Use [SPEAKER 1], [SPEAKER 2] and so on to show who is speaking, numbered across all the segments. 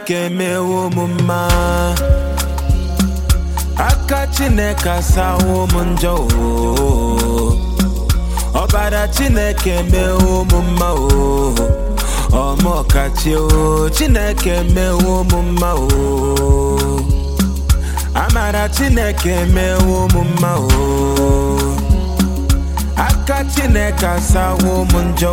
[SPEAKER 1] chineke mewo m mma aka chineke asawo m njọ o ọbara chineke mewo m mma o ọmọkachi o chineke mewo m mma o amara chineke mewo m mma o aka chineke asawo m njọ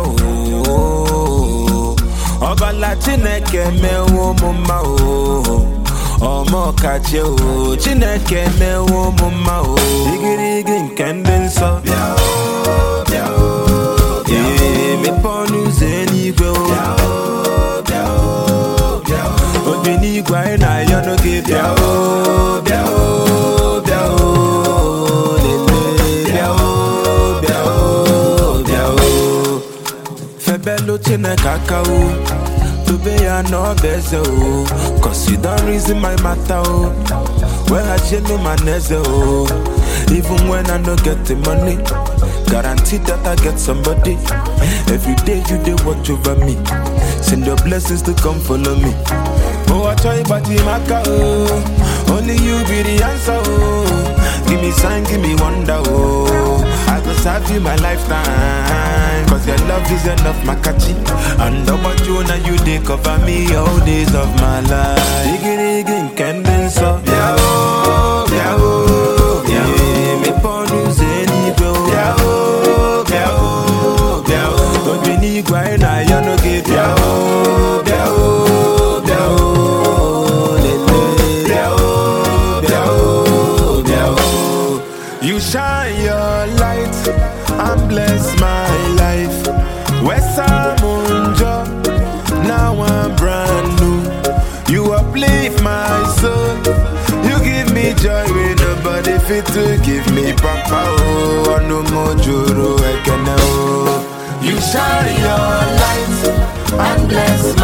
[SPEAKER 1] o ọbala chineke mewo m mma o ọmọkachi o chineke mewo m mma o igirigi nke ndị nsọ bịa o bịa o ee mepe ọnụ ụzọ eluigwe o bịa o bịa o obi n'igwe anyị na-ayọ n'oge bịa o bịa o bịa o lele bịa o bịa o bịa o febelu chineke aka o dobe ya n'ọba eze o cause you don reason my matter o weghachielu ma na eze o even when i no get the money guarantee that i get somebody every day you dey watch over me send your blessings to come follow me oh achọ ịgbaji m aka o only you be the answer o give me sign give me wonder o i go serve you my lifetime cause your love is enough makachi and ọgbaju na you dey cover me all days of my life igirigi nke ndị nsọ bịa o bịa o bịa o mepe ọnụ ụzọ eluigwe o bịa o bịa o bịa o obi n'igwe anyị na-ayọ n'oge bịa o bịa o bịa o lele bịa o bịa o bịa o you shine your light and bless my life wesamunjo now i'm brand new you uplift my soul you give me joy wey nobody fit to give me papa oh ọnụ m juru ekene oh you shine your light and bless